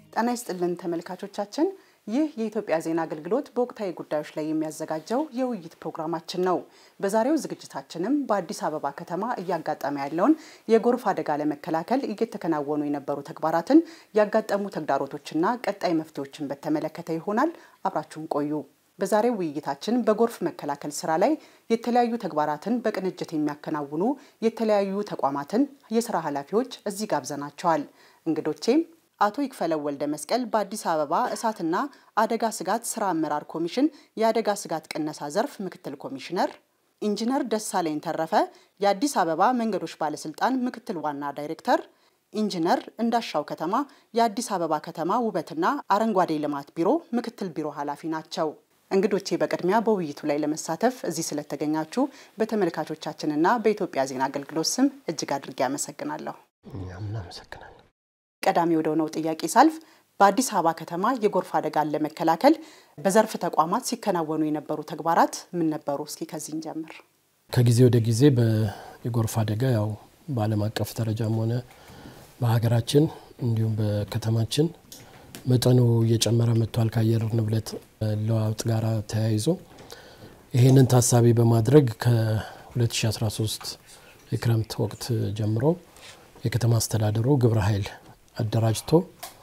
ጤና ይስጥልን ተመልካቾቻችን፣ ይህ የኢትዮጵያ ዜና አገልግሎት በወቅታዊ ጉዳዮች ላይ የሚያዘጋጀው የውይይት ፕሮግራማችን ነው። በዛሬው ዝግጅታችንም በአዲስ አበባ ከተማ እያጋጠመ ያለውን የጎርፍ አደጋ ለመከላከል እየተከናወኑ የነበሩ ተግባራትን፣ ያጋጠሙ ተግዳሮቶችና ቀጣይ መፍትሄዎችን በተመለከተ ይሆናል። አብራችሁን ቆዩ። በዛሬው ውይይታችን በጎርፍ መከላከል ስራ ላይ የተለያዩ ተግባራትን በቅንጅት የሚያከናውኑ የተለያዩ ተቋማትን የስራ ኃላፊዎች እዚህ ጋብዘናቸዋል። እንግዶቼም አቶ ይክፈለው ወልደ መስቀል በአዲስ አበባ እሳትና አደጋ ስጋት ስራ አመራር ኮሚሽን የአደጋ ስጋት ቅነሳ ዘርፍ ምክትል ኮሚሽነር፣ ኢንጂነር ደሳለኝ ተረፈ የአዲስ አበባ መንገዶች ባለስልጣን ምክትል ዋና ዳይሬክተር፣ ኢንጂነር እንዳሻው ከተማ የአዲስ አበባ ከተማ ውበትና አረንጓዴ ልማት ቢሮ ምክትል ቢሮ ኃላፊ ናቸው። እንግዶቼ በቅድሚያ በውይይቱ ላይ ለመሳተፍ እዚህ ስለተገኛችሁ በተመልካቾቻችንና በኢትዮጵያ ዜና አገልግሎት ስም እጅግ አድርጌ አመሰግናለሁ። እኛም እናመሰግናለን። ቀዳሚ ወደ ሆነው ጥያቄ ሳልፍ በአዲስ አበባ ከተማ የጎርፍ አደጋን ለመከላከል በዘርፍ ተቋማት ሲከናወኑ የነበሩ ተግባራት ምን ነበሩ? እስኪ ከዚህ እንጀምር። ከጊዜ ወደ ጊዜ የጎርፍ አደጋ ያው በዓለም አቀፍ ደረጃም ሆነ በሀገራችን እንዲሁም በከተማችን መጠኑ እየጨመረ መጥቷል። ከአየር ንብረት ለውጥ ጋር ተያይዞ ይህንን ታሳቢ በማድረግ ከ2013 የክረምት ወቅት ጀምሮ የከተማ አስተዳደሩ ግብረ ኃይል አደራጅቶ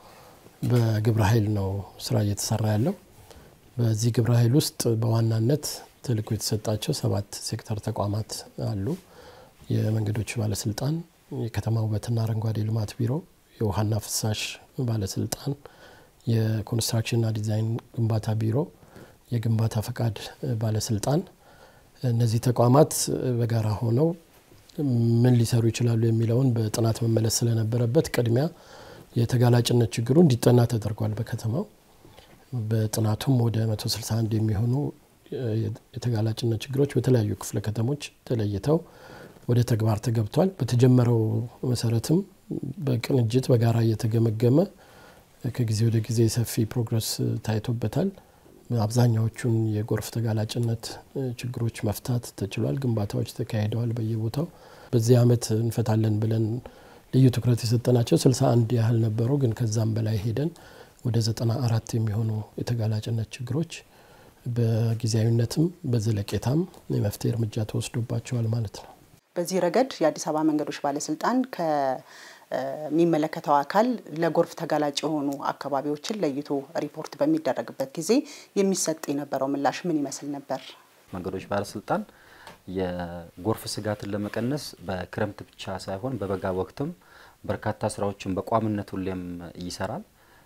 በግብረ ኃይል ነው ስራ እየተሰራ ያለው። በዚህ ግብረ ኃይል ውስጥ በዋናነት ተልዕኮ የተሰጣቸው ሰባት ሴክተር ተቋማት አሉ። የመንገዶች ባለስልጣን፣ የከተማ ውበትና አረንጓዴ ልማት ቢሮ፣ የውሃና ፍሳሽ ባለስልጣን፣ የኮንስትራክሽንና ዲዛይን ግንባታ ቢሮ፣ የግንባታ ፈቃድ ባለስልጣን። እነዚህ ተቋማት በጋራ ሆነው ምን ሊሰሩ ይችላሉ የሚለውን በጥናት መመለስ ስለነበረበት ቅድሚያ የተጋላጭነት ችግሩ እንዲጠና ተደርጓል። በከተማው በጥናቱም ወደ 161 የሚሆኑ የተጋላጭነት ችግሮች በተለያዩ ክፍለ ከተሞች ተለይተው ወደ ተግባር ተገብቷል። በተጀመረው መሰረትም በቅንጅት በጋራ እየተገመገመ ከጊዜ ወደ ጊዜ ሰፊ ፕሮግረስ ታይቶበታል። አብዛኛዎቹን የጎርፍ ተጋላጭነት ችግሮች መፍታት ተችሏል። ግንባታዎች ተካሂደዋል በየቦታው። በዚህ ዓመት እንፈታለን ብለን ልዩ ትኩረት የሰጠናቸው 61 ያህል ነበሩ። ግን ከዛም በላይ ሄደን ወደ 94 የሚሆኑ የተጋላጭነት ችግሮች በጊዜያዊነትም በዘለቄታም የመፍትሄ እርምጃ ተወስዶባቸዋል ማለት ነው። በዚህ ረገድ የአዲስ አበባ መንገዶች ባለስልጣን ከሚመለከተው አካል ለጎርፍ ተጋላጭ የሆኑ አካባቢዎችን ለይቶ ሪፖርት በሚደረግበት ጊዜ የሚሰጥ የነበረው ምላሽ ምን ይመስል ነበር? መንገዶች ባለስልጣን የጎርፍ ስጋትን ለመቀነስ በክረምት ብቻ ሳይሆን በበጋ ወቅትም በርካታ ስራዎችን በቋሚነት ሁሌም ይሰራል።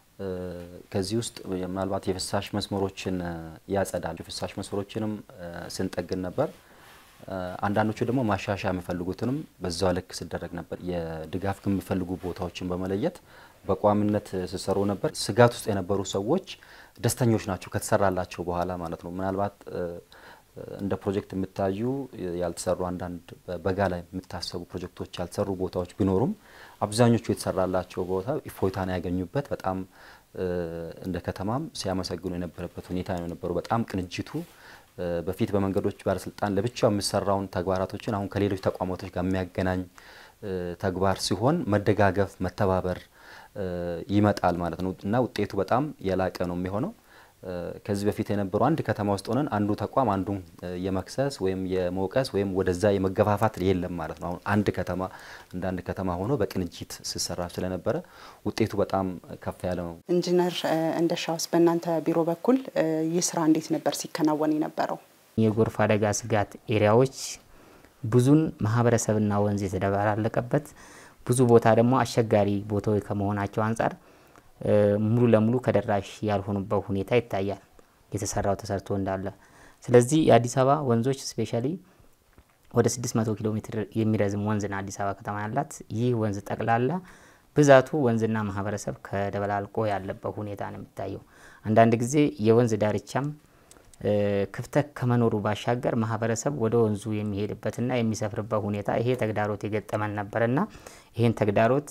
ከዚህ ውስጥ ምናልባት የፍሳሽ መስመሮችን ያጸዳል። የፍሳሽ መስመሮችንም ስንጠግን ነበር። አንዳንዶቹ ደግሞ ማሻሻያ የሚፈልጉትንም በዛው ልክ ሲደረግ ነበር። የድጋፍ የሚፈልጉ ቦታዎችን በመለየት በቋሚነት ሲሰሩ ነበር። ስጋት ውስጥ የነበሩ ሰዎች ደስተኞች ናቸው ከተሰራላቸው በኋላ ማለት ነው። ምናልባት እንደ ፕሮጀክት የሚታዩ ያልተሰሩ አንዳንድ በጋ ላይ የሚታሰቡ ፕሮጀክቶች ያልተሰሩ ቦታዎች ቢኖሩም አብዛኞቹ የተሰራላቸው ቦታ እፎይታን ያገኙበት በጣም እንደ ከተማም ሲያመሰግኑ የነበረበት ሁኔታ ነው የነበሩ። በጣም ቅንጅቱ በፊት በመንገዶች ባለስልጣን ለብቻው የሚሰራውን ተግባራቶችን አሁን ከሌሎች ተቋማቶች ጋር የሚያገናኝ ተግባር ሲሆን መደጋገፍ፣ መተባበር ይመጣል ማለት ነው እና ውጤቱ በጣም የላቀ ነው የሚሆነው። ከዚህ በፊት የነበሩ አንድ ከተማ ውስጥ ሆነን አንዱ ተቋም አንዱን የመክሰስ ወይም የመውቀስ ወይም ወደዛ የመገፋፋት የለም ማለት ነው። አሁን አንድ ከተማ እንደ አንድ ከተማ ሆኖ በቅንጅት ሲሰራ ስለነበረ ውጤቱ በጣም ከፍ ያለ ነው። ኢንጂነር እንደሻውስ በእናንተ ቢሮ በኩል ይህ ስራ እንዴት ነበር ሲከናወን የነበረው? የጎርፍ አደጋ ስጋት ኤሪያዎች ብዙን ማህበረሰብና ወንዝ የተደባላለቀበት ብዙ ቦታ ደግሞ አስቸጋሪ ቦታዎች ከመሆናቸው አንጻር ሙሉ ለሙሉ ከደራሽ ያልሆኑበት ሁኔታ ይታያል። የተሰራው ተሰርቶ እንዳለ። ስለዚህ የአዲስ አበባ ወንዞች ስፔሻሊ ወደ 600 ኪሎ ሜትር የሚረዝም ወንዝና አዲስ አበባ ከተማ ያላት ይህ ወንዝ ጠቅላላ ብዛቱ ወንዝና ማህበረሰብ ከደበላልቆ ያለበት ሁኔታ ነው የሚታየው። አንዳንድ ጊዜ የወንዝ ዳርቻም ክፍተት ከመኖሩ ባሻገር ማህበረሰብ ወደ ወንዙ የሚሄድበትና የሚሰፍርበት ሁኔታ ይሄ ተግዳሮት የገጠመን ነበርና ይህን ተግዳሮት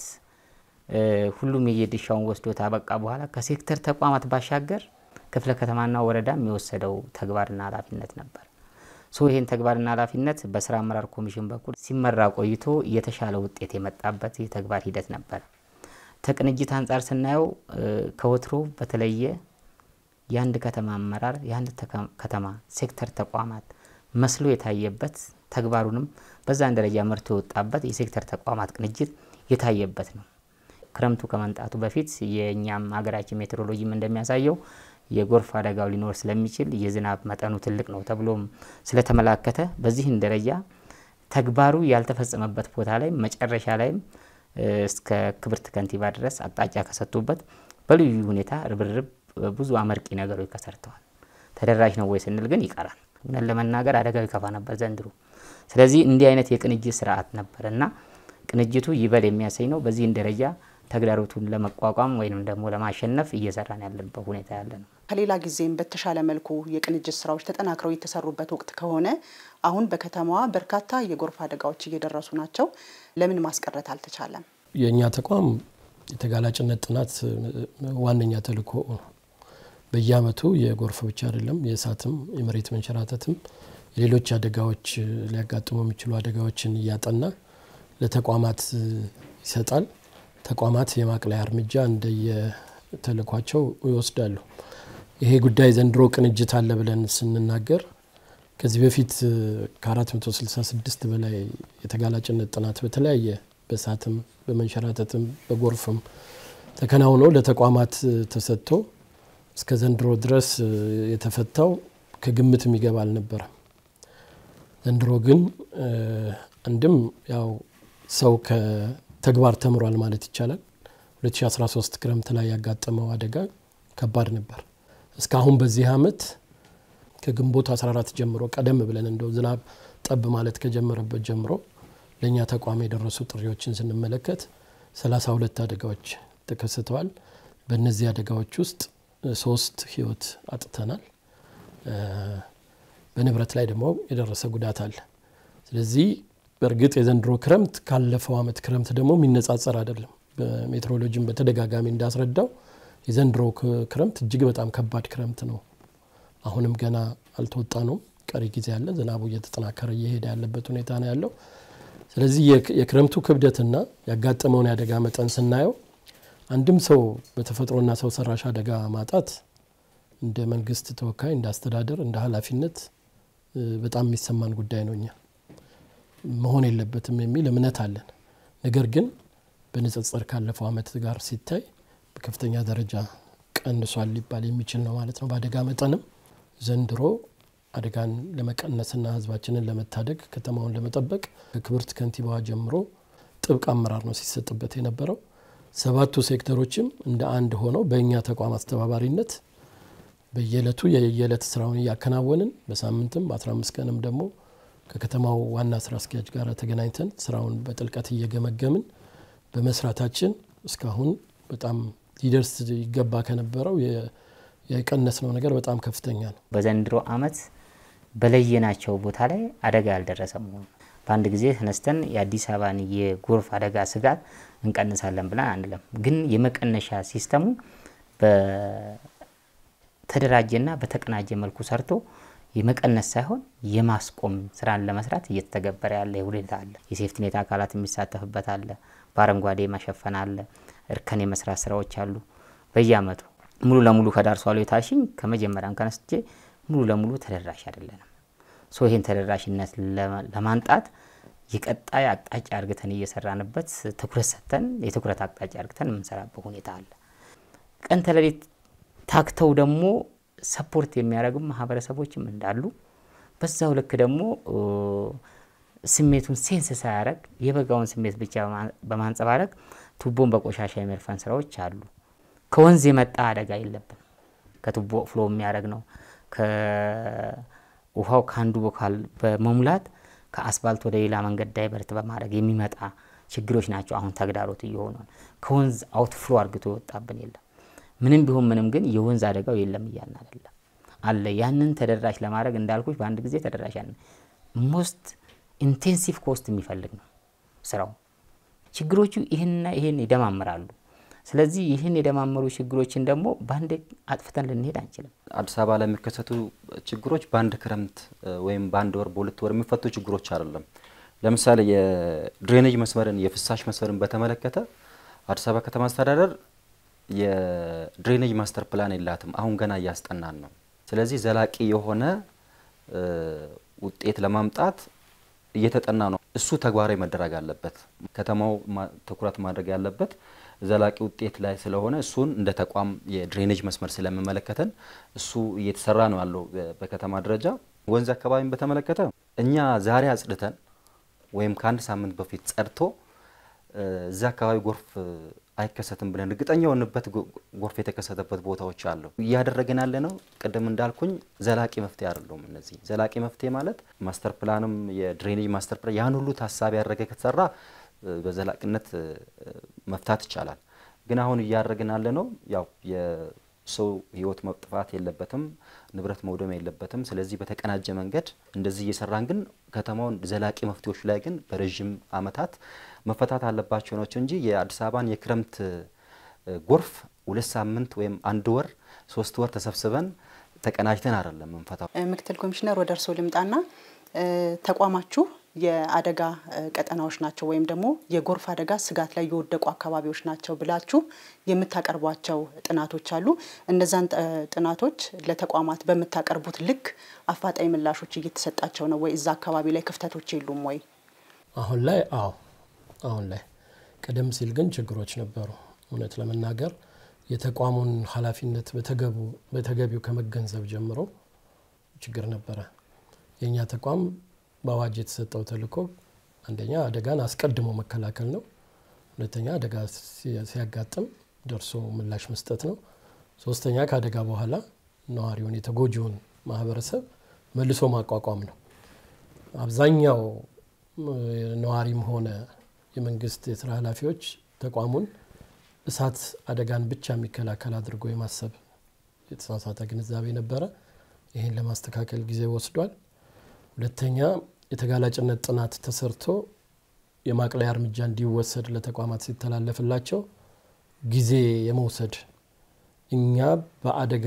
ሁሉም የየድርሻውን ወስዶ ታበቃ በኋላ ከሴክተር ተቋማት ባሻገር ክፍለ ከተማና ወረዳ የወሰደው ተግባርና ኃላፊነት ነበር። ሶ ይህን ተግባርና ኃላፊነት በስራ አመራር ኮሚሽን በኩል ሲመራ ቆይቶ የተሻለ ውጤት የመጣበት የተግባር ሂደት ነበር። ከቅንጅት አንጻር ስናየው ከወትሮ በተለየ የአንድ ከተማ አመራር የአንድ ከተማ ሴክተር ተቋማት መስሎ የታየበት ተግባሩንም በዛን ደረጃ መርቶ የወጣበት የሴክተር ተቋማት ቅንጅት የታየበት ነው። ክረምቱ ከመምጣቱ በፊት የእኛም ሀገራችን ሜትሮሎጂም እንደሚያሳየው የጎርፍ አደጋው ሊኖር ስለሚችል የዝናብ መጠኑ ትልቅ ነው ተብሎም ስለተመላከተ በዚህን ደረጃ ተግባሩ ያልተፈጸመበት ቦታ ላይ መጨረሻ ላይም እስከ ክብርት ከንቲባ ድረስ አቅጣጫ ከሰጡበት በልዩ ሁኔታ ርብርብ ብዙ አመርቂ ነገሮች ተሰርተዋል። ተደራሽ ነው ወይ ስንል ግን ይቀራል። እውነት ለመናገር አደጋው ይከፋ ነበር ዘንድሮ። ስለዚህ እንዲህ አይነት የቅንጅት ስርዓት ነበር እና ቅንጅቱ ይበል የሚያሰኝ ነው። በዚህን ደረጃ ተግዳሮቱን ለመቋቋም ወይም ደግሞ ለማሸነፍ እየሰራን ያለበት ሁኔታ ያለ ነው። ከሌላ ጊዜም በተሻለ መልኩ የቅንጅት ስራዎች ተጠናክረው የተሰሩበት ወቅት ከሆነ አሁን በከተማዋ በርካታ የጎርፍ አደጋዎች እየደረሱ ናቸው። ለምን ማስቀረት አልተቻለም? የእኛ ተቋም የተጋላጭነት ጥናት ዋነኛ ተልዕኮ ነው። በየአመቱ የጎርፍ ብቻ አይደለም፣ የእሳትም፣ የመሬት መንሸራተትም፣ የሌሎች አደጋዎች ሊያጋጥሙ የሚችሉ አደጋዎችን እያጠና ለተቋማት ይሰጣል። ተቋማት የማቅለያ እርምጃ እንደየተልዕኳቸው ይወስዳሉ። ይሄ ጉዳይ ዘንድሮ ቅንጅት አለ ብለን ስንናገር ከዚህ በፊት ከ466 በላይ የተጋላጭነት ጥናት በተለያየ በእሳትም በመንሸራተትም በጎርፍም ተከናውኖ ለተቋማት ተሰጥቶ እስከ ዘንድሮ ድረስ የተፈታው ከግምት የሚገባ አልነበረም። ዘንድሮ ግን አንድም ያው ሰው ከተግባር ተምሯል ማለት ይቻላል። 2013 ክረምት ላይ ያጋጠመው አደጋ ከባድ ነበር። እስካሁን በዚህ አመት ከግንቦት 14 ጀምሮ ቀደም ብለን እንደው ዝናብ ጠብ ማለት ከጀመረበት ጀምሮ ለእኛ ተቋም የደረሱ ጥሪዎችን ስንመለከት 32 አደጋዎች ተከስተዋል። በእነዚህ አደጋዎች ውስጥ ሶስት ህይወት አጥተናል። በንብረት ላይ ደግሞ የደረሰ ጉዳት አለ። ስለዚህ በእርግጥ የዘንድሮ ክረምት ካለፈው አመት ክረምት ደግሞ የሚነጻጸር አይደለም። በሜትሮሎጂም በተደጋጋሚ እንዳስረዳው የዘንድሮ ክረምት እጅግ በጣም ከባድ ክረምት ነው። አሁንም ገና አልተወጣ ነው፣ ቀሪ ጊዜ አለ። ዝናቡ እየተጠናከረ እየሄደ ያለበት ሁኔታ ነው ያለው። ስለዚህ የክረምቱ ክብደትና ያጋጠመውን የአደጋ መጠን ስናየው አንድም ሰው በተፈጥሮና ሰው ሰራሽ አደጋ ማጣት እንደ መንግስት ተወካይ እንደ አስተዳደር እንደ ኃላፊነት በጣም የሚሰማን ጉዳይ ነው። እኛ መሆን የለበትም የሚል እምነት አለን። ነገር ግን በንጽጽር ካለፈው አመት ጋር ሲታይ በከፍተኛ ደረጃ ቀንሷል ሊባል የሚችል ነው ማለት ነው። በአደጋ መጠንም ዘንድሮ አደጋን ለመቀነስና ህዝባችንን ለመታደግ ከተማውን ለመጠበቅ ከክብርት ከንቲባዋ ጀምሮ ጥብቅ አመራር ነው ሲሰጥበት የነበረው። ሰባቱ ሴክተሮችም እንደ አንድ ሆነው በእኛ ተቋም አስተባባሪነት በየዕለቱ የየዕለት ስራውን እያከናወንን በሳምንትም በ15 ቀንም ደግሞ ከከተማው ዋና ስራ አስኪያጅ ጋር ተገናኝተን ስራውን በጥልቀት እየገመገምን በመስራታችን እስካሁን በጣም ሊደርስ ይገባ ከነበረው የቀነስነው ነገር በጣም ከፍተኛ ነው። በዘንድሮ አመት በለየናቸው ቦታ ላይ አደጋ ያልደረሰ መሆኑ በአንድ ጊዜ ተነስተን የአዲስ አበባን የጎርፍ አደጋ ስጋት እንቀንሳለን ብለን አንለም። ግን የመቀነሻ ሲስተሙ በተደራጀና በተቀናጀ መልኩ ሰርቶ የመቀነስ ሳይሆን የማስቆም ስራን ለመስራት እየተተገበረ ያለ ሁኔታ አለ። የሴፍቲኔት አካላት የሚሳተፍበት አለ። በአረንጓዴ መሸፈን አለ። እርከን የመስራት ስራዎች አሉ። በየአመቱ ሙሉ ለሙሉ ከዳር ሷሎ የታሽኝ ከመጀመሪያም ከነስቼ ሙሉ ለሙሉ ተደራሽ አይደለንም። ሶ ይህን ተደራሽነት ለማንጣት የቀጣይ አቅጣጫ እርግተን እየሰራንበት ትኩረት ሰጥተን የትኩረት አቅጣጫ እርግተን የምንሰራበት ሁኔታ አለ። ቀን ተሌሊት ታክተው ደግሞ ሰፖርት የሚያደርጉ ማህበረሰቦችም እንዳሉ በዛው ልክ ደግሞ ስሜቱን ሴንስ ሳያደርግ የበጋውን ስሜት ብቻ በማንጸባረቅ ቱቦን በቆሻሻ የመድፈን ስራዎች አሉ። ከወንዝ የመጣ አደጋ የለብን። ከቱቦ ፍሎ የሚያደርግ ነው። ከውሃው ከአንዱ ቦካል በመሙላት ከአስፋልት ወደ ሌላ መንገድ ዳይቨርት በማድረግ የሚመጣ ችግሮች ናቸው። አሁን ተግዳሮት እየሆኑ ከወንዝ አውትፍሎ አርግቶ የወጣብን የለም። ምንም ቢሆን ምንም ግን የወንዝ አደጋው የለም እያልን አይደለም አለ። ያንን ተደራሽ ለማድረግ እንዳልኩች በአንድ ጊዜ ተደራሽ ያን ሞስት ኢንቴንሲቭ ኮስት የሚፈልግ ነው ስራው። ችግሮቹ ይህንና ይህን ይደማምራሉ። ስለዚህ ይህን የደማመሩ ችግሮችን ደግሞ በአንድ አጥፍተን ልንሄድ አንችልም። አዲስ አበባ ላይ የሚከሰቱ ችግሮች በአንድ ክረምት ወይም በአንድ ወር በሁለት ወር የሚፈቱ ችግሮች አይደለም። ለምሳሌ የድሬኔጅ መስመርን የፍሳሽ መስመርን በተመለከተ አዲስ አበባ ከተማ አስተዳደር የድሬኔጅ ማስተር ፕላን የላትም። አሁን ገና እያስጠናን ነው። ስለዚህ ዘላቂ የሆነ ውጤት ለማምጣት እየተጠና ነው። እሱ ተግባራዊ መደረግ አለበት። ከተማው ትኩረት ማድረግ ያለበት ዘላቂ ውጤት ላይ ስለሆነ እሱን እንደ ተቋም የድሬኔጅ መስመር ስለሚመለከተን እሱ እየተሰራ ነው ያለው በከተማ ደረጃ። ወንዝ አካባቢን በተመለከተ እኛ ዛሬ አጽድተን ወይም ከአንድ ሳምንት በፊት ጸድቶ እዛ አካባቢ ጎርፍ አይከሰትም ብለን እርግጠኛ የሆንበት ጎርፍ የተከሰተበት ቦታዎች አሉ። እያደረግን ያለ ነው። ቅድም እንዳልኩኝ ዘላቂ መፍትሄ አይደለም። እነዚህ ዘላቂ መፍትሄ ማለት ማስተር ፕላንም የድሬኔጅ ማስተር ፕላን ያን ሁሉ ታሳቢ ያደረገ ከተሰራ በዘላቂነት መፍታት ይቻላል። ግን አሁን እያደረግን ያለ ነው ያው የሰው ሕይወት መጥፋት የለበትም፣ ንብረት መውደም የለበትም። ስለዚህ በተቀናጀ መንገድ እንደዚህ እየሰራን ግን ከተማውን ዘላቂ መፍትሄዎች ላይ ግን በረዥም ዓመታት መፈታት አለባቸው ናቸው እንጂ የአዲስ አበባን የክረምት ጎርፍ ሁለት ሳምንት ወይም አንድ ወር ሶስት ወር ተሰብስበን ተቀናጅተን አይደለም ምንፈታው። ምክትል ኮሚሽነር ወደ እርስዎ ልምጣና ተቋማችሁ የአደጋ ቀጠናዎች ናቸው ወይም ደግሞ የጎርፍ አደጋ ስጋት ላይ የወደቁ አካባቢዎች ናቸው ብላችሁ የምታቀርቧቸው ጥናቶች አሉ። እነዛን ጥናቶች ለተቋማት በምታቀርቡት ልክ አፋጣኝ ምላሾች እየተሰጣቸው ነው ወይ? እዛ አካባቢ ላይ ክፍተቶች የሉም ወይ? አሁን ላይ አዎ፣ አሁን ላይ ቀደም ሲል ግን ችግሮች ነበሩ። እውነት ለመናገር የተቋሙን ኃላፊነት በተገቢው ከመገንዘብ ጀምሮ ችግር ነበረ። የእኛ ተቋም በአዋጅ የተሰጠው ተልዕኮ አንደኛ አደጋን አስቀድሞ መከላከል ነው። ሁለተኛ አደጋ ሲያጋጥም ደርሶ ምላሽ መስጠት ነው። ሶስተኛ ከአደጋ በኋላ ነዋሪውን የተጎጂውን ማህበረሰብ መልሶ ማቋቋም ነው። አብዛኛው ነዋሪም ሆነ የመንግስት የስራ ኃላፊዎች ተቋሙን እሳት አደጋን ብቻ የሚከላከል አድርጎ የማሰብ የተሳሳተ ግንዛቤ ነበረ። ይህን ለማስተካከል ጊዜ ወስዷል። ሁለተኛ የተጋላጭነት ጥናት ተሰርቶ የማቅለያ እርምጃ እንዲወሰድ ለተቋማት ሲተላለፍላቸው ጊዜ የመውሰድ እኛ በአደጋ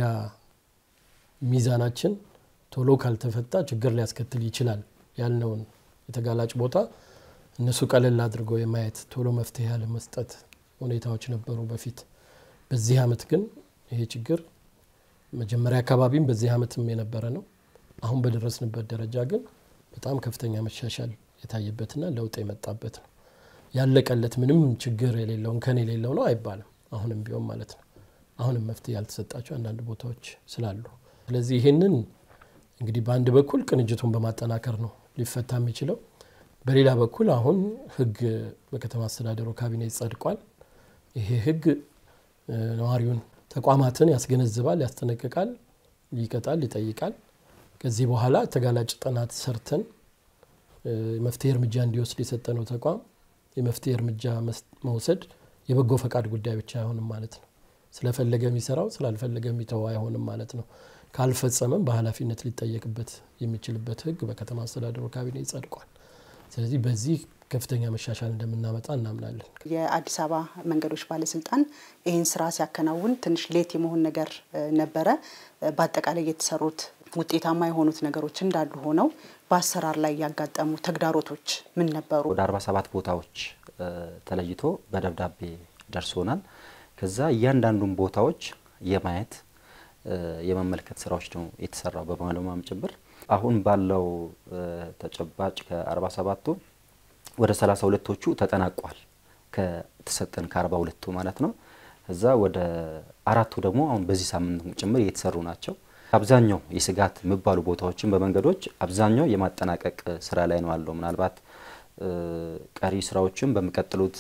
ሚዛናችን ቶሎ ካልተፈታ ችግር ሊያስከትል ይችላል ያልነውን የተጋላጭ ቦታ እነሱ ቀለል አድርገው የማየት ቶሎ መፍትሄ ያለመስጠት ሁኔታዎች ነበሩ በፊት። በዚህ አመት ግን ይሄ ችግር መጀመሪያ አካባቢም በዚህ አመትም የነበረ ነው። አሁን በደረስንበት ደረጃ ግን በጣም ከፍተኛ መሻሻል የታየበትና ለውጥ የመጣበት ነው። ያለቀለት ምንም ችግር የሌለው እንከን የሌለው ነው አይባልም። አሁንም ቢሆን ማለት ነው። አሁንም መፍትሄ ያልተሰጣቸው አንዳንድ ቦታዎች ስላሉ፣ ስለዚህ ይህንን እንግዲህ በአንድ በኩል ቅንጅቱን በማጠናከር ነው ሊፈታ የሚችለው። በሌላ በኩል አሁን ህግ በከተማ አስተዳደሩ ካቢኔ ጸድቋል። ይሄ ህግ ነዋሪውን፣ ተቋማትን ያስገነዝባል፣ ያስጠነቅቃል፣ ይቀጣል፣ ይጠይቃል። ከዚህ በኋላ ተጋላጭ ጥናት ሰርተን የመፍትሄ እርምጃ እንዲወስድ የሰጠነው ተቋም የመፍትሄ እርምጃ መውሰድ የበጎ ፈቃድ ጉዳይ ብቻ አይሆንም ማለት ነው። ስለፈለገ የሚሰራው ስላልፈለገ የሚተው አይሆንም ማለት ነው። ካልፈጸመም በኃላፊነት ሊጠየቅበት የሚችልበት ህግ በከተማ አስተዳደሩ ካቢኔ ጸድቋል። ስለዚህ በዚህ ከፍተኛ መሻሻል እንደምናመጣ እናምናለን። የአዲስ አበባ መንገዶች ባለስልጣን ይህን ስራ ሲያከናውን ትንሽ ሌት የመሆን ነገር ነበረ። በአጠቃላይ የተሰሩት ውጤታማ የሆኑት ነገሮች እንዳሉ ሆነው በአሰራር ላይ ያጋጠሙ ተግዳሮቶች ምን ነበሩ? ወደ 47 ቦታዎች ተለይቶ በደብዳቤ ደርሶናል። ከዛ እያንዳንዱን ቦታዎች የማየት የመመልከት ስራዎች ነው የተሰራው በባለሙያም ጭምር። አሁን ባለው ተጨባጭ ከ47ቱ ወደ 32ቶቹ ተጠናቋል ከተሰጠን ከ42ቱ ማለት ነው። እዛ ወደ አራቱ ደግሞ አሁን በዚህ ሳምንት ጭምር እየተሰሩ ናቸው። አብዛኛው የስጋት የሚባሉ ቦታዎችን በመንገዶች አብዛኛው የማጠናቀቅ ስራ ላይ ነው ያለው። ምናልባት ቀሪ ስራዎችን በሚቀጥሉት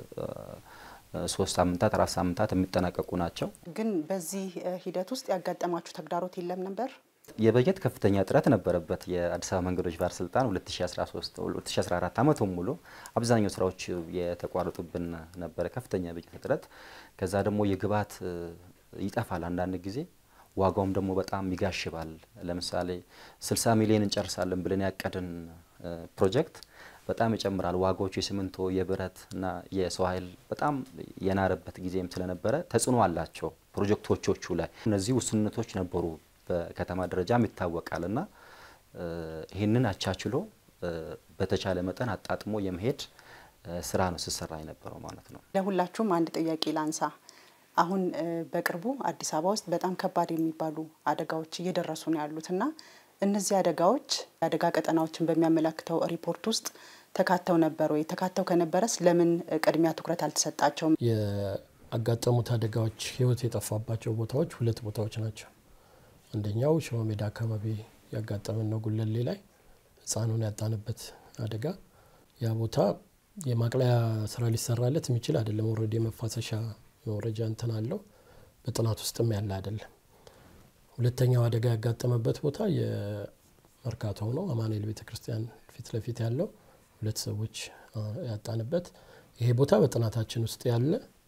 ሶስት ሳምንታት አራት ሳምንታት የሚጠናቀቁ ናቸው። ግን በዚህ ሂደት ውስጥ ያጋጠማችሁ ተግዳሮት የለም ነበር? የበጀት ከፍተኛ እጥረት ነበረበት። የአዲስ አበባ መንገዶች ባለስልጣን 2013 2014 ዓመቱን ሙሉ አብዛኛው ስራዎች የተቋረጡብን ነበረ፣ ከፍተኛ የበጀት እጥረት። ከዛ ደግሞ የግብዓት ይጠፋል አንዳንድ ጊዜ ዋጋውም ደግሞ በጣም ይጋሽባል። ለምሳሌ 60 ሚሊዮን እንጨርሳለን ብለን ያቀድን ፕሮጀክት በጣም ይጨምራል። ዋጋዎቹ የሲሚንቶ፣ የብረት እና የሰው ኃይል በጣም የናረበት ጊዜም ስለነበረ ተጽዕኖ አላቸው ፕሮጀክቶቹ ላይ። እነዚህ ውስንነቶች ነበሩ በከተማ ደረጃም ይታወቃል እና ይህንን አቻችሎ በተቻለ መጠን አጣጥሞ የመሄድ ስራ ነው ስሰራ የነበረው ማለት ነው። ለሁላችሁም አንድ ጥያቄ ላንሳ። አሁን በቅርቡ አዲስ አበባ ውስጥ በጣም ከባድ የሚባሉ አደጋዎች እየደረሱ ነው ያሉት እና እነዚህ አደጋዎች የአደጋ ቀጠናዎችን በሚያመለክተው ሪፖርት ውስጥ ተካተው ነበር ወይ? ተካተው ከነበረስ ለምን ቅድሚያ ትኩረት አልተሰጣቸውም? የአጋጠሙት አደጋዎች ህይወት የጠፋባቸው ቦታዎች ሁለት ቦታዎች ናቸው። አንደኛው ሸዋ ሜዳ አካባቢ ያጋጠመን ነው፣ ጉለሌ ላይ ህፃኑን ያጣንበት አደጋ። ያ ቦታ የማቅለያ ስራ ሊሰራለት የሚችል አይደለም። ኦልሬዲ የመፋሰሻ መውረጃ እንትን አለው፣ በጥናት ውስጥም ያለ አይደለም። ሁለተኛው አደጋ ያጋጠመበት ቦታ የመርካቶ ነው፣ አማኑኤል ቤተክርስቲያን ፊት ለፊት ያለው ሁለት ሰዎች ያጣንበት። ይሄ ቦታ በጥናታችን ውስጥ ያለ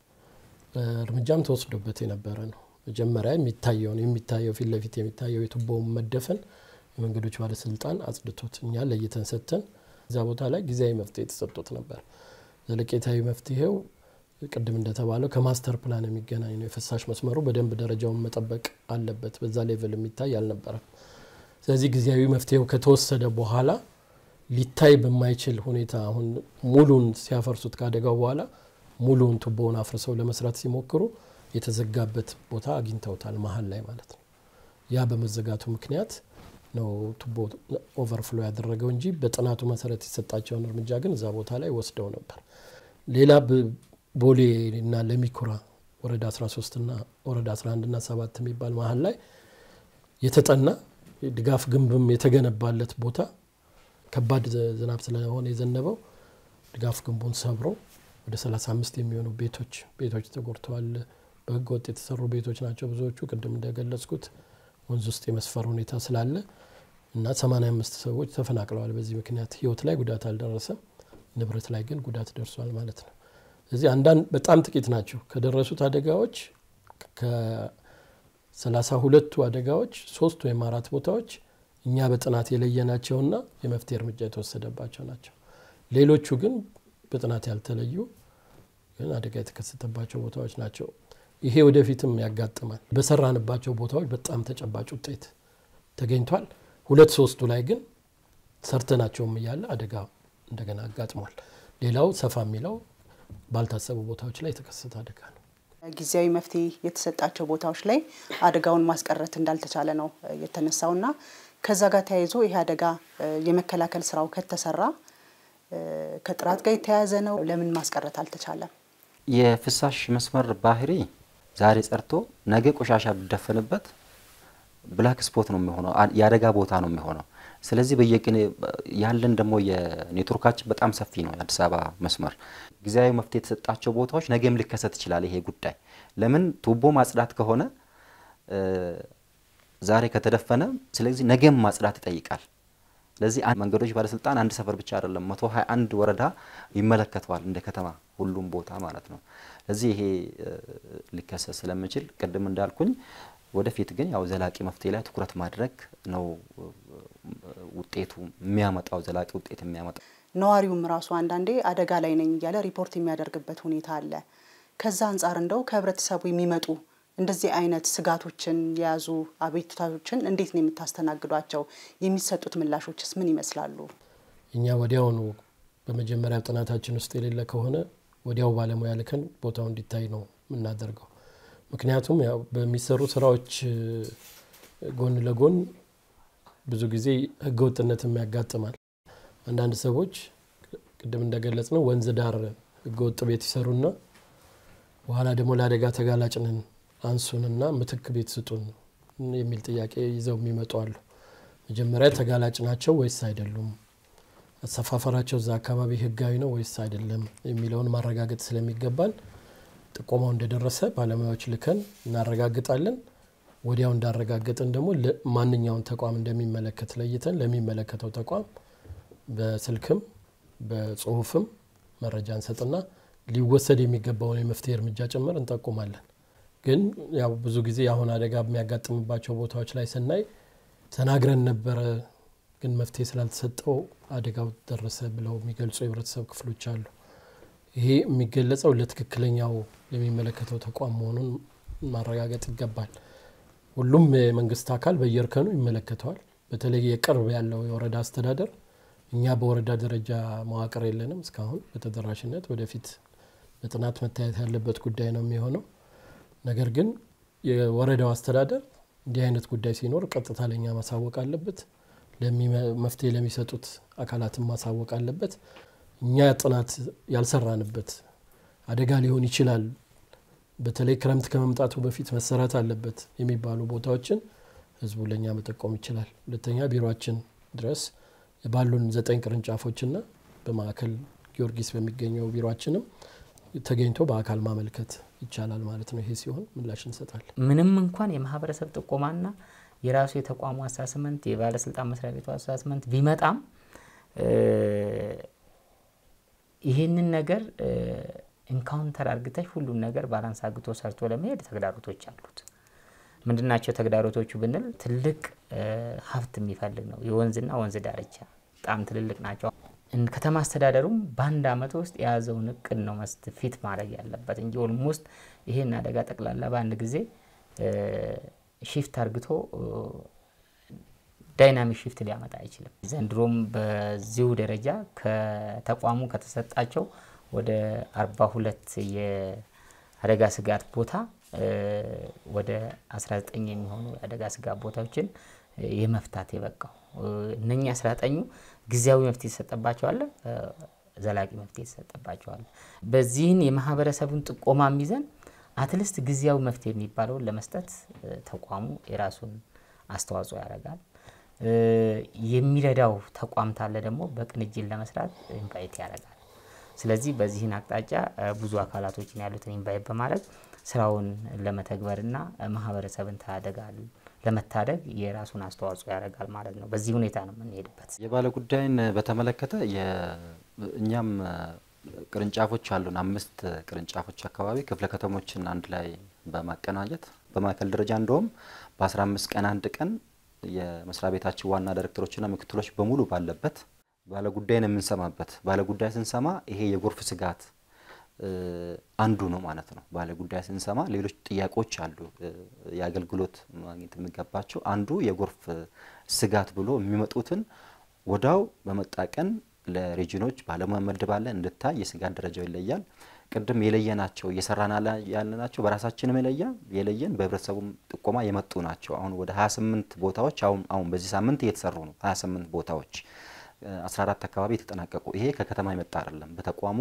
እርምጃም ተወስዶበት የነበረ ነው። መጀመሪያ የሚታየውን የሚታየው ፊት ለፊት የሚታየው የቱቦውን መደፈን የመንገዶች ባለስልጣን አጽድቶት እኛ ለይተን ሰጥተን እዛ ቦታ ላይ ጊዜያዊ መፍትሄ የተሰጥቶት ነበር። ዘለቄታዊ መፍትሄው ቅድም እንደተባለው ከማስተር ፕላን የሚገናኝ ነው። የፍሳሽ መስመሩ በደንብ ደረጃውን መጠበቅ አለበት። በዛ ሌቭል የሚታይ አልነበረም። ስለዚህ ጊዜያዊ መፍትሄው ከተወሰደ በኋላ ሊታይ በማይችል ሁኔታ አሁን ሙሉን ሲያፈርሱት ካደጋው በኋላ ሙሉውን ቱቦውን አፍርሰው ለመስራት ሲሞክሩ የተዘጋበት ቦታ አግኝተውታል፣ መሀል ላይ ማለት ነው። ያ በመዘጋቱ ምክንያት ነው ቱቦ ኦቨርፍሎ ያደረገው እንጂ በጥናቱ መሰረት የሰጣቸውን እርምጃ ግን እዛ ቦታ ላይ ወስደው ነበር። ሌላ ቦሌ እና ለሚኩራ ወረዳ 13 ና ወረዳ 11 ና 7 የሚባል መሀል ላይ የተጠና ድጋፍ ግንብም የተገነባለት ቦታ ከባድ ዝናብ ስለሆነ የዘነበው ድጋፍ ግንቡን ሰብሮ ወደ 35 የሚሆኑ ቤቶች ቤቶች ተጎድተዋል። በህገ ወጥ የተሰሩ ቤቶች ናቸው ብዙዎቹ። ቅድም እንደገለጽኩት ወንዝ ውስጥ የመስፈር ሁኔታ ስላለ እና 85 ሰዎች ተፈናቅለዋል። በዚህ ምክንያት ህይወት ላይ ጉዳት አልደረሰም፣ ንብረት ላይ ግን ጉዳት ደርሷል ማለት ነው። ስለዚህ አንዳንድ በጣም ጥቂት ናቸው ከደረሱት አደጋዎች ከሰላሳ ሁለቱ አደጋዎች ሶስት ወይም አራት ቦታዎች እኛ በጥናት የለየናቸውና የመፍትሄ እርምጃ የተወሰደባቸው ናቸው። ሌሎቹ ግን በጥናት ያልተለዩ ግን አደጋ የተከሰተባቸው ቦታዎች ናቸው። ይሄ ወደፊትም ያጋጥማል። በሰራንባቸው ቦታዎች በጣም ተጨባጭ ውጤት ተገኝቷል። ሁለት ሶስቱ ላይ ግን ሰርተናቸውም እያለ አደጋ እንደገና አጋጥሟል። ሌላው ሰፋ የሚለው ባልታሰቡ ቦታዎች ላይ የተከሰተ አደጋ ነው። ጊዜያዊ መፍትሄ የተሰጣቸው ቦታዎች ላይ አደጋውን ማስቀረት እንዳልተቻለ ነው የተነሳውና ከዛ ጋር ተያይዞ ይሄ አደጋ የመከላከል ስራው ከተሰራ ከጥራት ጋር የተያያዘ ነው። ለምን ማስቀረት አልተቻለም? የፍሳሽ መስመር ባህሪ ዛሬ ጸድቶ ነገ ቆሻሻ ቢደፈንበት ብላክ ስፖት ነው የሚሆነው፣ የአደጋ ቦታ ነው የሚሆነው። ስለዚህ በየቅን ያለን ደግሞ የኔትወርካችን በጣም ሰፊ ነው። የአዲስ አበባ መስመር ጊዜያዊ መፍትሄ የተሰጣቸው ቦታዎች ነገም ሊከሰት ይችላል። ይሄ ጉዳይ ለምን ቱቦ ማጽዳት ከሆነ ዛሬ ከተደፈነ፣ ስለዚህ ነገም ማጽዳት ይጠይቃል። ስለዚህ መንገዶች ባለስልጣን አንድ ሰፈር ብቻ አይደለም፣ መቶ ሀያ አንድ ወረዳ ይመለከተዋል እንደ ከተማ ሁሉም ቦታ ማለት ነው። ስለዚህ ይሄ ሊከሰት ስለምችል ቅድም እንዳልኩኝ ወደፊት ግን ያው ዘላቂ መፍትሄ ላይ ትኩረት ማድረግ ነው ውጤቱ የሚያመጣው ዘላቂ ውጤት የሚያመጣው። ነዋሪውም ራሱ አንዳንዴ አደጋ ላይ ነኝ እያለ ሪፖርት የሚያደርግበት ሁኔታ አለ። ከዛ አንጻር እንደው ከህብረተሰቡ የሚመጡ እንደዚህ አይነት ስጋቶችን የያዙ አቤቱታዎችን እንዴት ነው የምታስተናግዷቸው? የሚሰጡት ምላሾችስ ምን ይመስላሉ? እኛ ወዲያውኑ በመጀመሪያ ጥናታችን ውስጥ የሌለ ከሆነ ወዲያው ባለሙያ ልከን ቦታው እንዲታይ ነው የምናደርገው። ምክንያቱም ያው በሚሰሩ ስራዎች ጎን ለጎን ብዙ ጊዜ ህገወጥነትም ያጋጥማል። አንዳንድ ሰዎች ቅድም እንደገለጽ ነው ወንዝ ዳር ህገወጥ ቤት ይሰሩና በኋላ ደግሞ ለአደጋ ተጋላጭ ነን አንሱንና ምትክ ቤት ስጡን የሚል ጥያቄ ይዘው የሚመጡ አሉ። መጀመሪያ ተጋላጭ ናቸው ወይስ አይደሉም፣ አሰፋፈራቸው እዛ አካባቢ ህጋዊ ነው ወይስ አይደለም የሚለውን ማረጋገጥ ስለሚገባን ጥቆማው እንደደረሰ ባለሙያዎች ልከን እናረጋግጣለን። ወዲያው እንዳረጋገጥን ደግሞ ማንኛውን ተቋም እንደሚመለከት ለይተን ለሚመለከተው ተቋም በስልክም በጽሁፍም መረጃ እንሰጥና ሊወሰድ የሚገባውን የመፍትሄ እርምጃ ጭምር እንጠቁማለን። ግን ያው ብዙ ጊዜ አሁን አደጋ የሚያጋጥምባቸው ቦታዎች ላይ ስናይ ተናግረን ነበረ፣ ግን መፍትሄ ስላልተሰጠው አደጋው ደረሰ ብለው የሚገልጹ የህብረተሰብ ክፍሎች አሉ። ይሄ የሚገለጸው ለትክክለኛው የሚመለከተው ተቋም መሆኑን ማረጋገጥ ይገባል። ሁሉም የመንግስት አካል በየእርከኑ ይመለከተዋል። በተለይ የቅርብ ያለው የወረዳ አስተዳደር እኛ በወረዳ ደረጃ መዋቅር የለንም እስካሁን በተደራሽነት ወደፊት በጥናት መታየት ያለበት ጉዳይ ነው የሚሆነው። ነገር ግን የወረዳው አስተዳደር እንዲህ አይነት ጉዳይ ሲኖር ቀጥታ ለእኛ ማሳወቅ አለበት። መፍትሄ ለሚሰጡት አካላትን ማሳወቅ አለበት። እኛ ጥናት ያልሰራንበት አደጋ ሊሆን ይችላል፣ በተለይ ክረምት ከመምጣቱ በፊት መሰራት አለበት የሚባሉ ቦታዎችን ህዝቡ ለእኛ መጠቆም ይችላል። ሁለተኛ ቢሮችን ድረስ ባሉን ዘጠኝ ቅርንጫፎችና በማዕከል ጊዮርጊስ በሚገኘው ቢሮችንም ተገኝቶ በአካል ማመልከት ይቻላል ማለት ነው። ይሄ ሲሆን ምላሽ እንሰጣለን። ምንም እንኳን የማህበረሰብ ጥቆማና የራሱ የተቋሙ አሳስመንት የባለስልጣን መስሪያ ቤቱ አሳስመንት ቢመጣም ይህንን ነገር ኢንካውንተር አርግተሽ ሁሉን ነገር ባላንስ አግቶ ሰርቶ ለመሄድ ተግዳሮቶች አሉት። ምንድናቸው ተግዳሮቶቹ ብንል ትልቅ ሀብት የሚፈልግ ነው። የወንዝና ወንዝ ዳርቻ በጣም ትልልቅ ናቸው። ከተማ አስተዳደሩም በአንድ አመት ውስጥ የያዘውን እቅድ ነው መስት ፊት ማድረግ ያለበት እንጂ ኦልሞስት ይሄን አደጋ ጠቅላላ በአንድ ጊዜ ሺፍት አርግቶ ዳይናሚክ ሺፍት ሊያመጣ አይችልም። ዘንድሮም በዚሁ ደረጃ ከተቋሙ ከተሰጣቸው ወደ 42 የአደጋ ስጋት ቦታ ወደ 19 የሚሆኑ የአደጋ ስጋት ቦታዎችን የመፍታት የበቃው እነኚህ 19ኙ ጊዜያዊ መፍትሄ የተሰጠባቸዋል፣ ዘላቂ መፍትሄ የተሰጠባቸዋል። በዚህን የማህበረሰቡን ጥቆማ ይዘን አትሊስት ጊዜያዊ መፍትሄ የሚባለውን ለመስጠት ተቋሙ የራሱን አስተዋጽኦ ያደርጋል። የሚረዳው ተቋም ታለ ደግሞ በቅንጅት ለመስራት ኢንቫይት ያደርጋል። ስለዚህ በዚህን አቅጣጫ ብዙ አካላቶችን ያሉትን ኢንቫይት በማድረግ ስራውን ለመተግበርና ማህበረሰብን ታደጋል ለመታደግ የራሱን አስተዋጽኦ ያደርጋል ማለት ነው። በዚህ ሁኔታ ነው የምንሄድበት። የባለ ጉዳይን በተመለከተ እኛም ቅርንጫፎች አሉን። አምስት ቅርንጫፎች አካባቢ ክፍለ ከተሞችን አንድ ላይ በማቀናጀት በማዕከል ደረጃ እንደውም በ15 ቀን አንድ ቀን የመስሪያ ቤታችን ዋና ዳይሬክተሮችና ምክትሎች በሙሉ ባለበት ባለ ጉዳይን የምንሰማበት ባለ ጉዳይ ስንሰማ ይሄ የጎርፍ ስጋት አንዱ ነው ማለት ነው። ባለ ጉዳይ ስንሰማ ሌሎች ጥያቄዎች አሉ የአገልግሎት ማግኘት የሚገባቸው አንዱ የጎርፍ ስጋት ብሎ የሚመጡትን ወዳው በመጣ ቀን ለሬጂኖች ባለሙያ መድባለን እንድታይ የስጋት ደረጃው ይለያል። ቅድም የለየናቸው እየሰራን ያለናቸው በራሳችንም የለያ የለየን በህብረተሰቡም ጥቆማ የመጡ ናቸው። አሁን ወደ 28 ቦታዎች አሁን አሁን በዚህ ሳምንት እየተሰሩ ነው። 28 ቦታዎች 14 አካባቢ የተጠናቀቁ ይሄ ከከተማ የመጣ አይደለም። በተቋሙ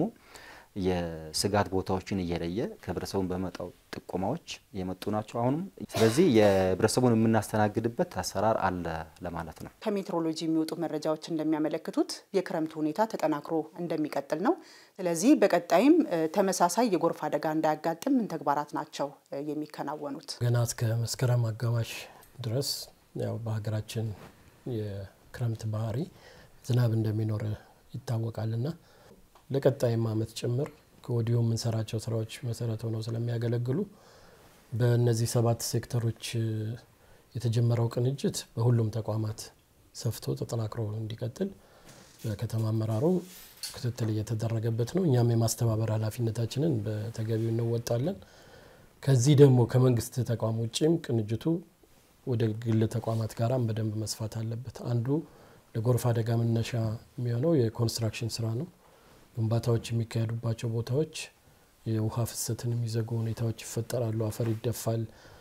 የስጋት ቦታዎችን እየለየ ከህብረተሰቡን በመጣው ጥቆማዎች የመጡ ናቸው አሁንም። ስለዚህ የህብረተሰቡን የምናስተናግድበት አሰራር አለ ለማለት ነው። ከሜትሮሎጂ የሚወጡ መረጃዎች እንደሚያመለክቱት የክረምቱ ሁኔታ ተጠናክሮ እንደሚቀጥል ነው። ስለዚህ በቀጣይም ተመሳሳይ የጎርፍ አደጋ እንዳያጋጥም ምን ተግባራት ናቸው የሚከናወኑት? ገና እስከ መስከረም አጋማሽ ድረስ ያው በሀገራችን የክረምት ባህሪ ዝናብ እንደሚኖር ይታወቃልና ለቀጣይም አመት ጭምር ከወዲሁ የምንሰራቸው ስራዎች መሰረት ሆነው ስለሚያገለግሉ በእነዚህ ሰባት ሴክተሮች የተጀመረው ቅንጅት በሁሉም ተቋማት ሰፍቶ ተጠናክሮ እንዲቀጥል በከተማ አመራሩ ክትትል እየተደረገበት ነው። እኛም የማስተባበር ኃላፊነታችንን በተገቢው እንወጣለን። ከዚህ ደግሞ ከመንግስት ተቋም ውጭም ቅንጅቱ ወደ ግል ተቋማት ጋራም በደንብ መስፋት አለበት። አንዱ ለጎርፍ አደጋ መነሻ የሚሆነው የኮንስትራክሽን ስራ ነው። ግንባታዎች የሚካሄዱባቸው ቦታዎች የውሃ ፍሰትን የሚዘጉ ሁኔታዎች ይፈጠራሉ። አፈር ይደፋል፣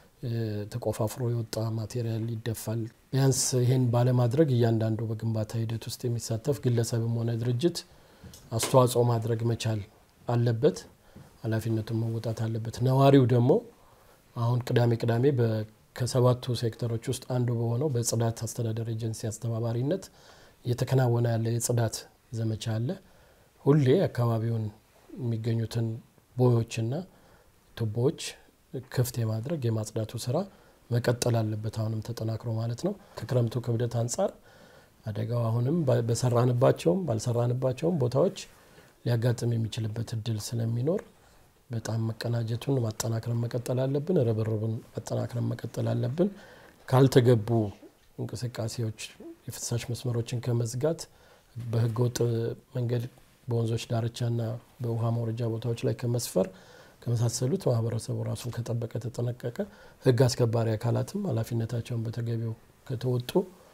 ተቆፋፍሮ የወጣ ማቴሪያል ይደፋል። ቢያንስ ይህን ባለማድረግ እያንዳንዱ በግንባታ ሂደት ውስጥ የሚሳተፍ ግለሰብም ሆነ ድርጅት አስተዋጽኦ ማድረግ መቻል አለበት፣ ኃላፊነቱን መወጣት አለበት። ነዋሪው ደግሞ አሁን ቅዳሜ ቅዳሜ ከሰባቱ ሴክተሮች ውስጥ አንዱ በሆነው በጽዳት አስተዳደር ኤጀንሲ አስተባባሪነት እየተከናወነ ያለ የጽዳት ዘመቻ አለ። ሁሌ አካባቢውን የሚገኙትን ቦዮችና ቱቦዎች ክፍት የማድረግ የማጽዳቱ ስራ መቀጠል አለበት። አሁንም ተጠናክሮ ማለት ነው። ከክረምቱ ክብደት አንጻር አደጋው አሁንም በሰራንባቸውም ባልሰራንባቸውም ቦታዎች ሊያጋጥም የሚችልበት እድል ስለሚኖር በጣም መቀናጀቱን ማጠናክረን መቀጠል አለብን። ርብርቡን ማጠናክረን መቀጠል አለብን። ካልተገቡ እንቅስቃሴዎች የፍሳሽ መስመሮችን ከመዝጋት በህገወጥ መንገድ በወንዞች ዳርቻና በውሃ መውረጃ ቦታዎች ላይ ከመስፈር ከመሳሰሉት ማህበረሰቡ ራሱን ከጠበቀ ተጠነቀቀ፣ ህግ አስከባሪ አካላትም ኃላፊነታቸውን በተገቢው ከተወጡ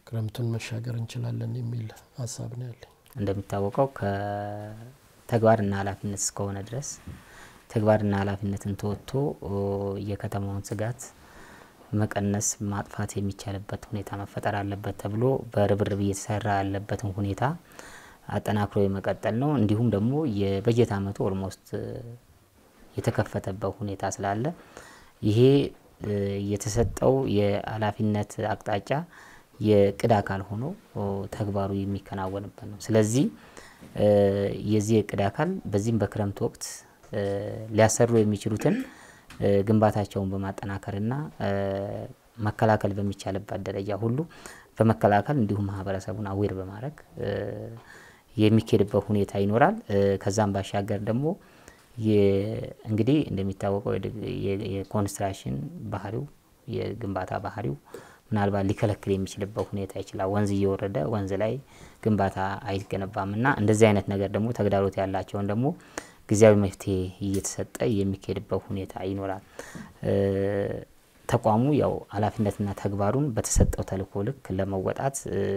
ክረምቱን መሻገር እንችላለን የሚል ሀሳብ ነው ያለኝ። እንደሚታወቀው ከተግባርና ኃላፊነት እስከሆነ ድረስ ተግባርና ኃላፊነትን ተወጥቶ የከተማውን ስጋት መቀነስ ማጥፋት የሚቻልበት ሁኔታ መፈጠር አለበት ተብሎ በርብርብ እየተሰራ ያለበትን ሁኔታ አጠናክሮ የመቀጠል ነው። እንዲሁም ደግሞ የበጀት ዓመቱ ኦልሞስት የተከፈተበት ሁኔታ ስላለ ይሄ የተሰጠው የኃላፊነት አቅጣጫ የቅድ አካል ሆኖ ተግባሩ የሚከናወንበት ነው። ስለዚህ የዚህ የቅድ አካል በዚህም በክረምት ወቅት ሊያሰሩ የሚችሉትን ግንባታቸውን በማጠናከርና መከላከል በሚቻልበት ደረጃ ሁሉ በመከላከል እንዲሁም ማህበረሰቡን አዌር በማድረግ የሚካሄድበት ሁኔታ ይኖራል። ከዛም ባሻገር ደግሞ እንግዲህ እንደሚታወቀው የኮንስትራክሽን ባህሪው የግንባታ ባህሪው ምናልባት ሊከለክል የሚችልበት ሁኔታ ይችላል። ወንዝ እየወረደ ወንዝ ላይ ግንባታ አይገነባም እና እንደዚህ አይነት ነገር ደግሞ ተግዳሮት ያላቸውን ደግሞ ጊዜያዊ መፍትሄ እየተሰጠ የሚካሄድበት ሁኔታ ይኖራል። ተቋሙ ያው ኃላፊነትና ተግባሩን በተሰጠው ተልእኮ ልክ ለመወጣት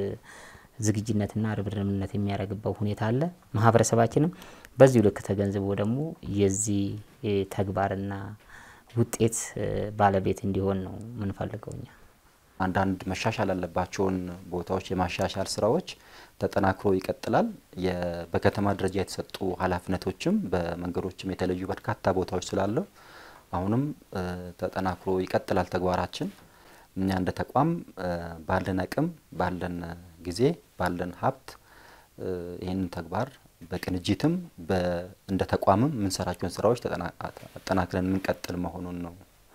ዝግጅነትና ርብርብነት የሚያደርግበት ሁኔታ አለ። ማህበረሰባችንም በዚሁ ልክ ተገንዝቦ ደግሞ የዚህ ተግባርና ውጤት ባለቤት እንዲሆን ነው የምንፈልገው እኛ። አንዳንድ መሻሻል ያለባቸውን ቦታዎች የማሻሻል ስራዎች ተጠናክሮ ይቀጥላል። በከተማ ደረጃ የተሰጡ ኃላፊነቶችም በመንገዶችም የተለዩ በርካታ ቦታዎች ስላለው አሁንም ተጠናክሮ ይቀጥላል ተግባራችን። እኛ እንደ ተቋም ባለን አቅም፣ ባለን ጊዜ፣ ባለን ሀብት ይህንን ተግባር በቅንጅትም እንደ ተቋምም የምንሰራቸውን ስራዎች አጠናክረን የምንቀጥል መሆኑን ነው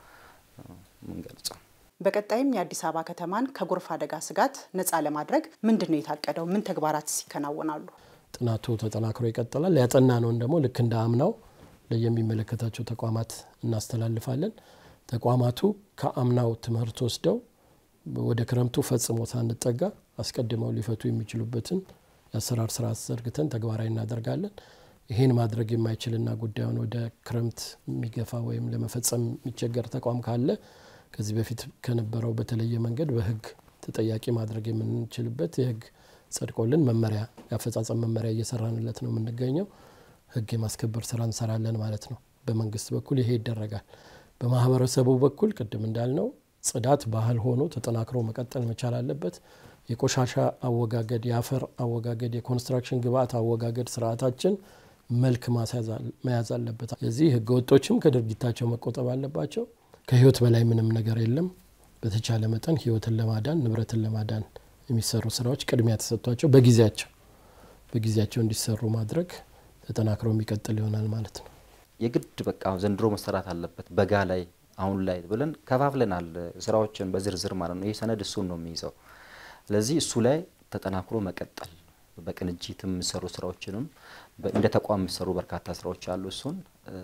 የምንገልጸው። በቀጣይም የአዲስ አበባ ከተማን ከጎርፍ አደጋ ስጋት ነፃ ለማድረግ ምንድን ነው የታቀደው? ምን ተግባራት ይከናወናሉ? ጥናቱ ተጠናክሮ ይቀጥላል። ያጠና ነውን ደግሞ ልክ እንደ አምናው ለየሚመለከታቸው ተቋማት እናስተላልፋለን። ተቋማቱ ከአምናው ትምህርት ወስደው ወደ ክረምቱ ፈጽሞ ሳንጠጋ አስቀድመው ሊፈቱ የሚችሉበትን የአሰራር ስርዓት ዘርግተን ተግባራዊ እናደርጋለን። ይህን ማድረግ የማይችልና ጉዳዩን ወደ ክረምት የሚገፋ ወይም ለመፈጸም የሚቸገር ተቋም ካለ ከዚህ በፊት ከነበረው በተለየ መንገድ በህግ ተጠያቂ ማድረግ የምንችልበት የህግ ጸድቆልን መመሪያ የአፈጻጸም መመሪያ እየሰራንለት ነው የምንገኘው። ህግ የማስከበር ስራ እንሰራለን ማለት ነው። በመንግስት በኩል ይሄ ይደረጋል። በማህበረሰቡ በኩል ቅድም እንዳልነው ጽዳት ባህል ሆኖ ተጠናክሮ መቀጠል መቻል አለበት። የቆሻሻ አወጋገድ፣ የአፈር አወጋገድ፣ የኮንስትራክሽን ግብአት አወጋገድ ስርዓታችን መልክ መያዝ አለበት። የዚህ ህገ ወጦችም ከድርጊታቸው መቆጠብ አለባቸው። ከህይወት በላይ ምንም ነገር የለም። በተቻለ መጠን ህይወትን ለማዳን ንብረትን ለማዳን የሚሰሩ ስራዎች ቅድሚያ ተሰጥቷቸው በጊዜያቸው በጊዜያቸው እንዲሰሩ ማድረግ ተጠናክሮ የሚቀጥል ይሆናል ማለት ነው። የግድ በቃ ዘንድሮ መሰራት አለበት በጋ ላይ አሁን ላይ ብለን ከፋፍለናል ስራዎችን በዝርዝር ማለት ነው። ይህ ሰነድ እሱን ነው የሚይዘው። ስለዚህ እሱ ላይ ተጠናክሮ መቀጠል በቅንጅት የሚሰሩ ስራዎችንም እንደ ተቋም የሚሰሩ በርካታ ስራዎች አሉ። እሱን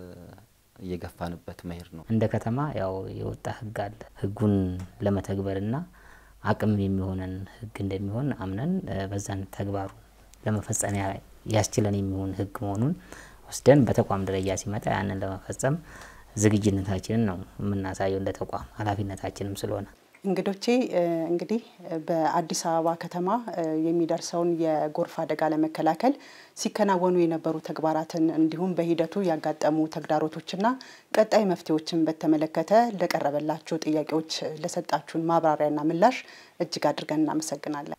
እየገፋንበት መሄድ ነው። እንደ ከተማ ያው የወጣ ህግ አለ። ህጉን ለመተግበርና አቅም የሚሆነን ህግ እንደሚሆን አምነን በዛን ተግባሩ ለመፈጸም ያስችለን የሚሆን ህግ መሆኑን ወስደን በተቋም ደረጃ ሲመጣ ያንን ለመፈጸም ዝግጅነታችንን ነው የምናሳየው እንደ ተቋም ኃላፊነታችንም ስለሆነ እንግዶቼ እንግዲህ በአዲስ አበባ ከተማ የሚደርሰውን የጎርፍ አደጋ ለመከላከል ሲከናወኑ የነበሩ ተግባራትን እንዲሁም በሂደቱ ያጋጠሙ ተግዳሮቶችና ቀጣይ መፍትሄዎችን በተመለከተ ለቀረበላችሁ ጥያቄዎች ለሰጣችሁን ማብራሪያና ምላሽ እጅግ አድርገን እናመሰግናለን።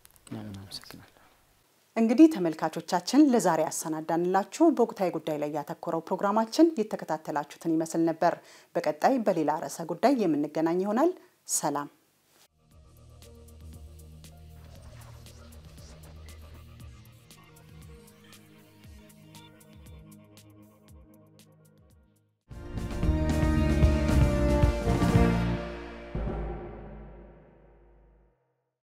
እንግዲህ ተመልካቾቻችን ለዛሬ ያሰናዳንላችሁ በወቅታዊ ጉዳይ ላይ ያተኮረው ፕሮግራማችን የተከታተላችሁትን ይመስል ነበር። በቀጣይ በሌላ ርዕሰ ጉዳይ የምንገናኝ ይሆናል። ሰላም